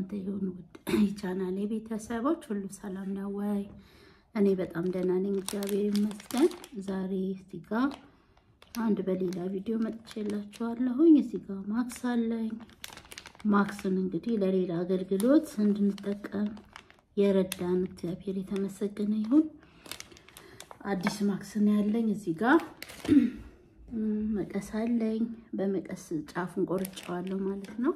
ለእናንተ ይሁን። ውድ የቻናሌ ቤተሰቦች ሁሉ ሰላም ነው ወይ? እኔ በጣም ደህና ነኝ፣ እግዚአብሔር ይመስገን። ዛሬ እዚህ ጋ አንድ በሌላ ቪዲዮ መጥቼላችኋለሁኝ። እዚህ ጋ ማክስ አለኝ። ማክስን እንግዲህ ለሌላ አገልግሎት እንድንጠቀም የረዳን እግዚአብሔር የተመሰገነ ይሁን። አዲስ ማክስ ነው ያለኝ። እዚህ ጋ መቀስ አለኝ። በመቀስ ጫፉን ቆርጬዋለሁ ማለት ነው።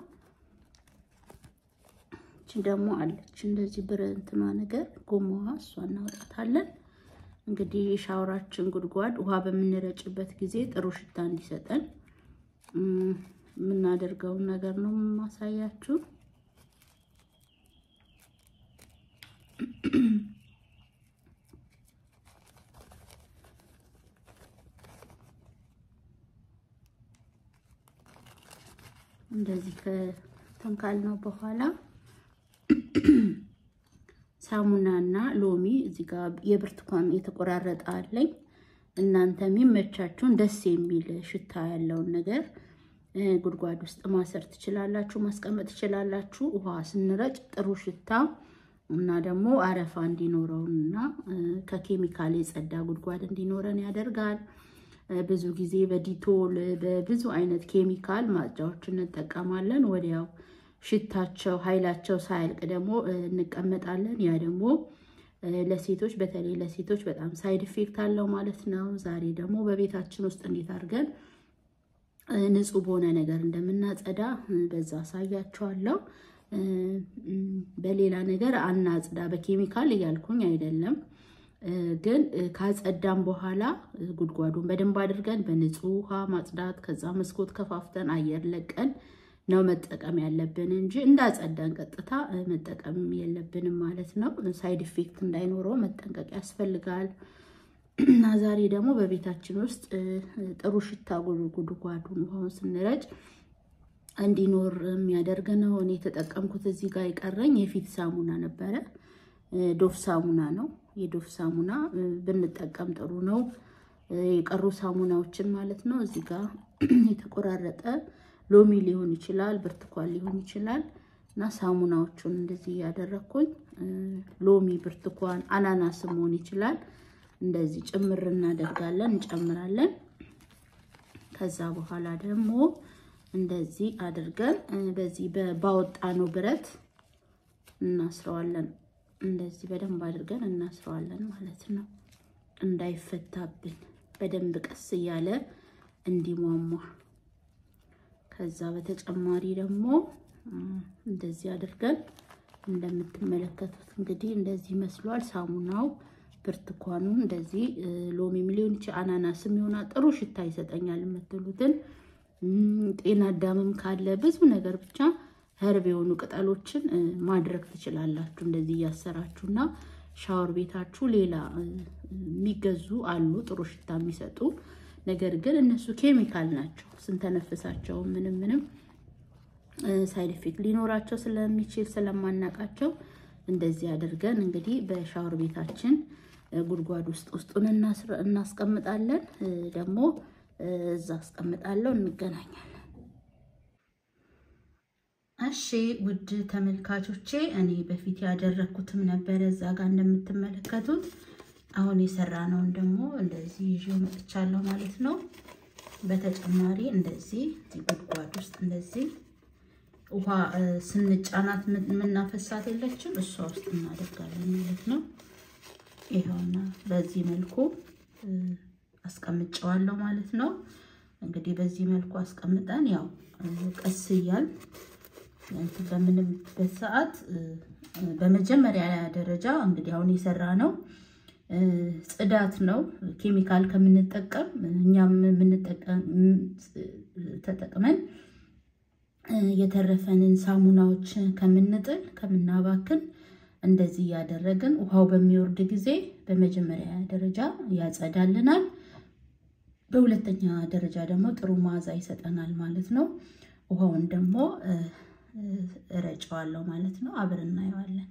እቺ ደግሞ አለች እንደዚህ ብር እንትኗ ነገር ጎማዋ፣ እሷ እናውጣታለን። እንግዲህ የሻወራችን ጉድጓድ ውሃ በምንረጭበት ጊዜ ጥሩ ሽታ እንዲሰጠን የምናደርገውን ነገር ነው የማሳያችሁ። እንደዚህ ከተንካል ነው በኋላ ሳሙናና ሎሚ እዚህ ጋር የብርቱካን የተቆራረጠ አለኝ። እናንተ የሚመቻችሁን ደስ የሚል ሽታ ያለውን ነገር ጉድጓድ ውስጥ ማሰር ትችላላችሁ፣ ማስቀመጥ ትችላላችሁ። ውሃ ስንረጭ ጥሩ ሽታ እና ደግሞ አረፋ እንዲኖረውና ከኬሚካል የጸዳ ጉድጓድ እንዲኖረን ያደርጋል። ብዙ ጊዜ በዲቶል በብዙ አይነት ኬሚካል ማጽጃዎች እንጠቀማለን። ወዲያው ሽታቸው ኃይላቸው ሳያልቅ ደግሞ እንቀመጣለን። ያ ደግሞ ለሴቶች በተለይ ለሴቶች በጣም ሳይድ ኢፌክት አለው ማለት ነው። ዛሬ ደግሞ በቤታችን ውስጥ እንዴት አድርገን ንጹህ በሆነ ነገር እንደምናጸዳ በዛ አሳያችኋለሁ። በሌላ ነገር አናጽዳ በኬሚካል እያልኩኝ አይደለም፣ ግን ካጸዳም በኋላ ጉድጓዱን በደንብ አድርገን በንጹህ ውሃ ማጽዳት፣ ከዛ መስኮት ከፋፍተን አየር ለቀን ነው መጠቀም ያለብን እንጂ እንዳጸዳን ቀጥታ መጠቀም የለብንም ማለት ነው። ሳይድ ኢፌክት እንዳይኖረው መጠንቀቅ ያስፈልጋል። እና ዛሬ ደግሞ በቤታችን ውስጥ ጥሩ ሽታ ጉድጓዱን ውሃውን ስንረጭ እንዲኖር የሚያደርግ ነው። እኔ የተጠቀምኩት እዚህ ጋር የቀረኝ የፊት ሳሙና ነበረ። ዶፍ ሳሙና ነው። የዶፍ ሳሙና ብንጠቀም ጥሩ ነው። የቀሩ ሳሙናዎችን ማለት ነው። እዚህ ጋር የተቆራረጠ ሎሚ ሊሆን ይችላል፣ ብርቱካን ሊሆን ይችላል እና ሳሙናዎቹን እንደዚህ እያደረግኩኝ ሎሚ፣ ብርቱካን፣ አናናስ መሆን ይችላል። እንደዚህ ጭምር እናደርጋለን እንጨምራለን። ከዛ በኋላ ደግሞ እንደዚህ አድርገን በዚህ ባወጣነው ብረት እናስረዋለን። እንደዚህ በደንብ አድርገን እናስረዋለን ማለት ነው፣ እንዳይፈታብን በደንብ ቀስ እያለ እንዲሟሟ ከዛ በተጨማሪ ደግሞ እንደዚህ አድርገን እንደምትመለከቱት እንግዲህ እንደዚህ መስሏል። ሳሙናው ብርቱካኑ እንደዚህ ሎሚም ሊሆን ይችላል አናናስም ይሆናል። ጥሩ ሽታ ይሰጠኛል የምትሉትን ጤና አዳምም ካለ ብዙ ነገር ብቻ ህርብ የሆኑ ቅጠሎችን ማድረግ ትችላላችሁ። እንደዚህ እያሰራችሁ እና ሻወር ቤታችሁ ሌላ የሚገዙ አሉ ጥሩ ሽታ የሚሰጡ ነገር ግን እነሱ ኬሚካል ናቸው። ስንተነፍሳቸው ምንም ምንም ሳይድ ኢፌክት ሊኖራቸው ስለሚችል ስለማናቃቸው እንደዚህ አድርገን እንግዲህ በሻወር ቤታችን ጉድጓድ ውስጥ ውስጡን እናስቀምጣለን። ደግሞ እዛ አስቀምጣለሁ። እንገናኛለን። እሺ ውድ ተመልካቾቼ እኔ በፊት ያደረግኩትም ነበረ እዛ ጋር እንደምትመለከቱት አሁን የሰራነውን ደግሞ እንደዚህ ይዤው መጥቻለሁ ማለት ነው። በተጨማሪ እንደዚህ ጉድጓድ ውስጥ እንደዚህ ውሃ ስንጫናት የምናፈሳት የለችም እሷ ውስጥ እናደርጋለን ማለት ነው። ይኸውና በዚህ መልኩ አስቀምጨዋለሁ ማለት ነው። እንግዲህ በዚህ መልኩ አስቀምጠን ያው ቀስ እያል በምንበት ሰዓት በመጀመሪያ ደረጃ እንግዲህ አሁን የሰራ ነው ጽዳት ነው። ኬሚካል ከምንጠቀም እኛም ተጠቅመን የተረፈንን ሳሙናዎች ከምንጥል ከምናባክን እንደዚህ እያደረግን ውሃው በሚወርድ ጊዜ በመጀመሪያ ደረጃ ያጸዳልናል። በሁለተኛ ደረጃ ደግሞ ጥሩ መዓዛ ይሰጠናል ማለት ነው። ውሃውን ደግሞ እረጨዋለሁ ማለት ነው። አብረን እናየዋለን።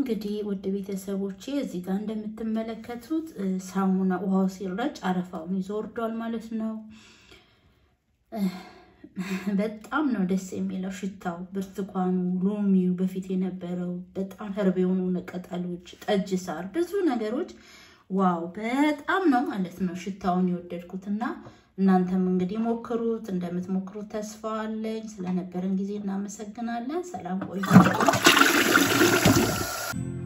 እንግዲህ ውድ ቤተሰቦቼ እዚህ ጋር እንደምትመለከቱት ሳሙና ውሃው ሲረጭ አረፋውን ይዞ ወርዷል ማለት ነው። በጣም ነው ደስ የሚለው ሽታው፣ ብርቱካኑ፣ ሎሚው፣ በፊት የነበረው በጣም ህርብ የሆኑ ቅጠሎች፣ ጠጅ ሳር፣ ብዙ ነገሮች ዋው በጣም ነው ማለት ነው ሽታውን የወደድኩት እና እናንተም እንግዲህ ሞክሩት። እንደምትሞክሩት ተስፋ አለኝ። ስለነበረን ጊዜ እናመሰግናለን። ሰላም ቆዩ።